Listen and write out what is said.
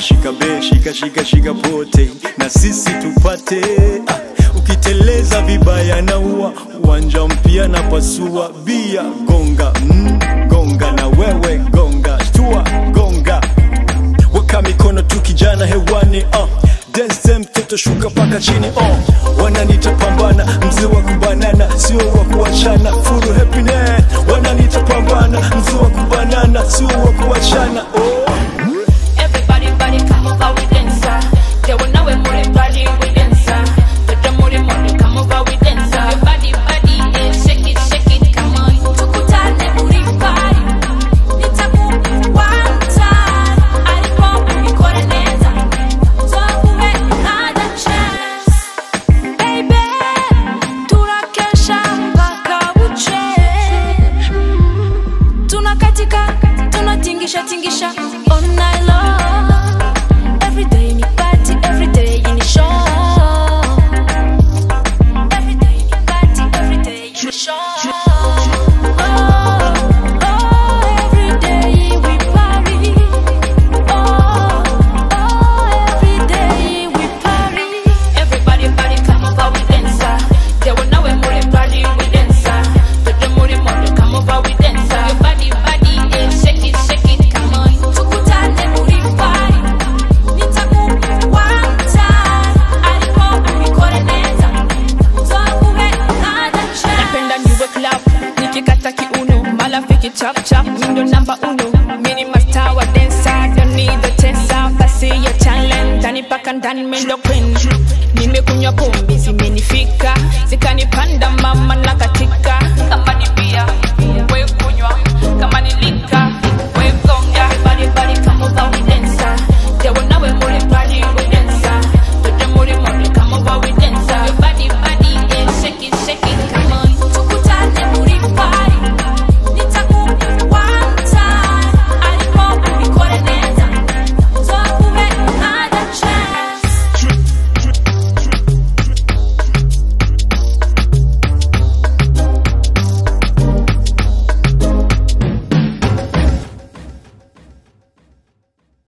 shika be shika shika shika pote na sisi tupate ah, ukiteleza vibaya na ua uwanja mpya na pasua bia gonga mm, gonga na wewe gonga shtua gonga weka mikono tu kijana hewani uh. Dance mtoto shuka paka chini uh. wananita pambana mzee wa kubanana sio wa kuachana furu happiness wananita pambana mzee wa kubanana sio wa kuachana oh. Everybody, body, come over, we dancer. They will know we're more body, we dancer. But the more, more, come over, we dancer. Your body, body, yeah, shake it, shake it, come on. Tukutane muri party. Nitakupa one time. Alipo unikore neza. Tuwakuwe another chance. Baby, tunakesha mpaka uche. Tunakatika, tunatingisha tingisha all night long. Every day ni party, every day ni show. Every day ni party, every day ni show. Oh, oh, every day we party. Oh, oh, every day we party. Everybody, body, come over, we dancer. They will know we're more body, we dancer. But the more, more, come over, we dancer. Your body, body, yeah, shake it, shake it, come on. Tukutane muri party. Nitakupa one time. Alipo unikore neza. Tuwakuwe another chance. napenda niwe club nikikata kiuno malafiki chap chap mindo namba uno mini masta wa densa don't need the tesa basi ya challenge ndani paka ndani mendo queen nimekunywa pombe zimenifika zikanipanda mama na katika